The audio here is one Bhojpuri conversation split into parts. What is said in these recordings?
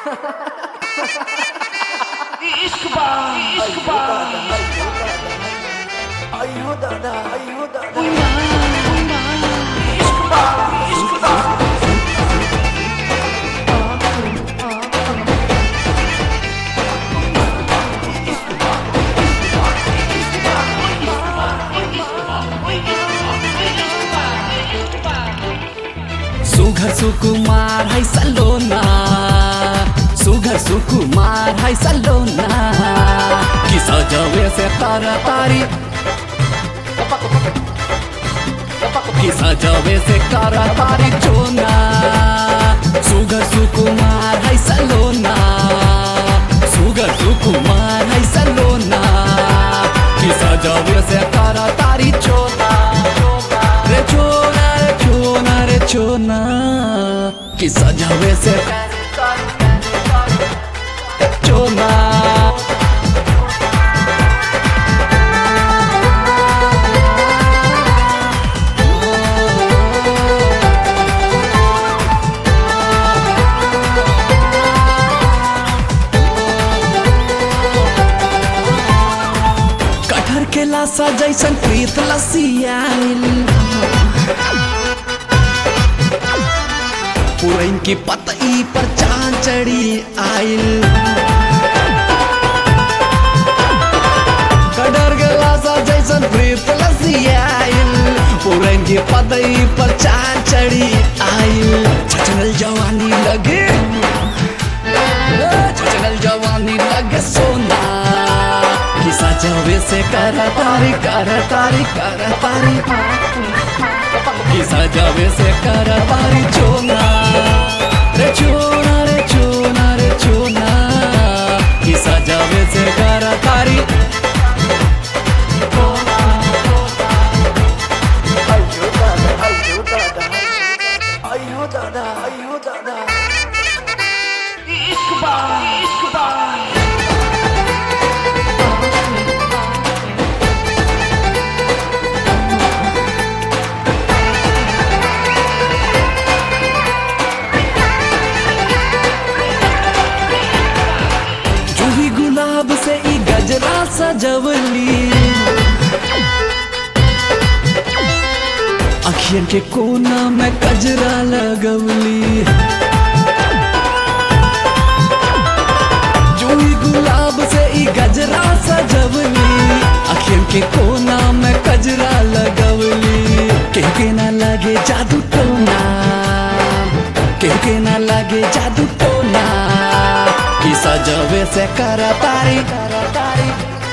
इश्क बा इश्क बा अयो दादा अयो दादा इश्क बा इश्क बा सुघर सुकुमार है सलोना सुघर सुकुमार है सलोना कि सजवे से तर तारी कि सजवे से कर तारी चोना सुघर सुकुमार है सलोना सुघर सुकुमार है सलोना कि सजवे से कर तारी चोना रे चोना रे चोना रे चोना कि सजवे से चोना कटहर के लाशा जैसन प्रीत लसियाइल पुरैन की पतई पर चांद चढ़ी आइल कटहर के लाशा जैसन प्रीत लसियाइल पुरैन की पतई पर चांद चढ़ी आइल छचनल जवानी लगे छचनल जवानी लगे सोना कि सजवे से कर तारी कर तारी कर तारी कि सजवे से कर तारी चोना रे चोना रे चोना रे चोना कि सजवे से कर तारी अयो दादा अयो दादा अयो दादा अयो दादा इश्क बा इश्क बा जूही गुलाब से ई गजरा सजवली अखियन के कोना में कजरा लगवली जूही गुलाब से ई गजरा सजवली अखियन के कोना में कजरा लगवली केहू के ना लगे जादू टोना केहू के ना लगे जादू टोना कि सजवे से कर तारी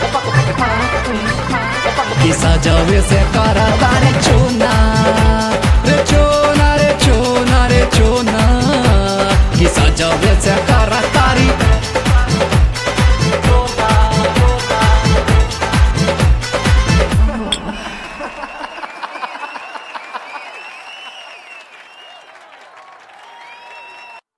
कि सजवे से कर तारी चोना